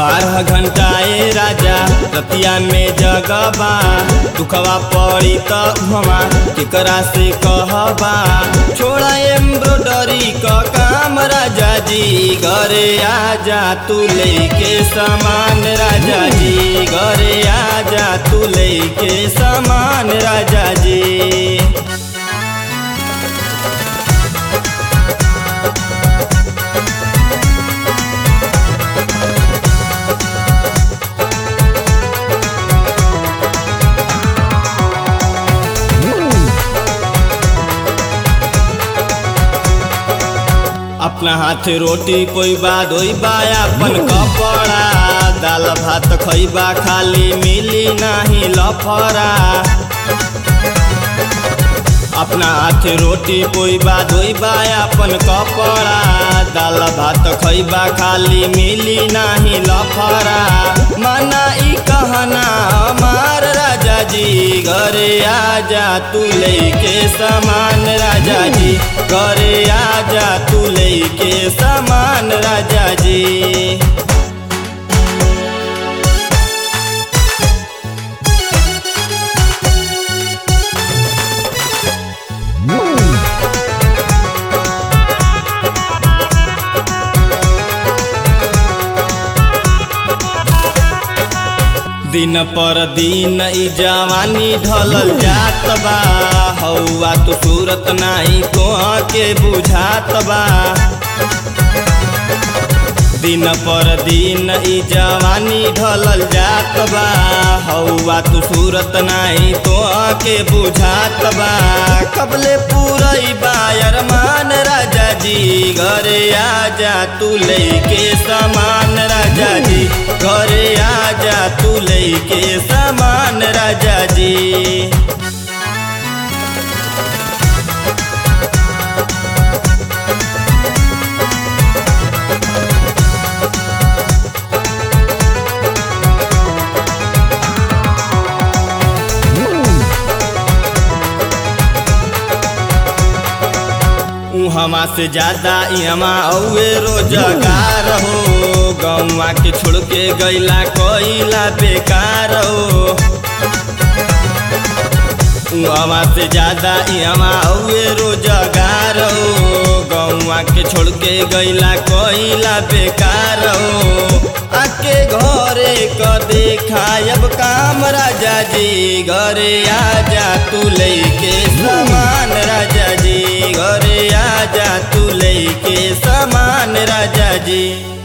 बारह घंटाए राजा रतिया में जगबा दुखवा पड़ी त उहवा केकरा से कहबा छोड़ा एम्ब्रॉयडरी क काम राजा जी घरे आजा तू लेके सामान राजा जी घरे आजा तू लेके सामान राजा जी अपना हाथ रोटी कोई बात होई बा अपन कपड़ा दाल भात खइबा खाली मिली नाही लफड़ा अपना हाथ रोटी कोई बात होई बा अपन कपड़ा दाल भात खइबा खाली मिली नाही लफड़ा माना ई कहना हमार राजा जी घरे आजा तू लेके सामान राजा जी घरे आजा तू लेके सामान राजा जी दिन पर दिन ई जवानी ढलल जात बा हौआ तो सूरत नाही कोह के बुझात बा दिन पर दिन ई जवानी ढलल जात बा हौआ तो सूरत नाही कोह के बुझात बा कबले पूरई बायर मान राजा जी घरे आजा तू लेके सामान राजा जी घरे आजा तू लेके सामान राजा जी हमा से ज्यादा इहमा औए रोजगार हो गौवा के छोड़ के गैला कोइला बेकार हो हमा से ज्यादा इहमा औए रोजगार हो गौवा के छोड़ के गैला कोइला बेकार हो आके घरे क देखायब काम राजा जी घरे आजा तू लेके सामान राजा जी घरे आजा तू लेके सामान राजा जी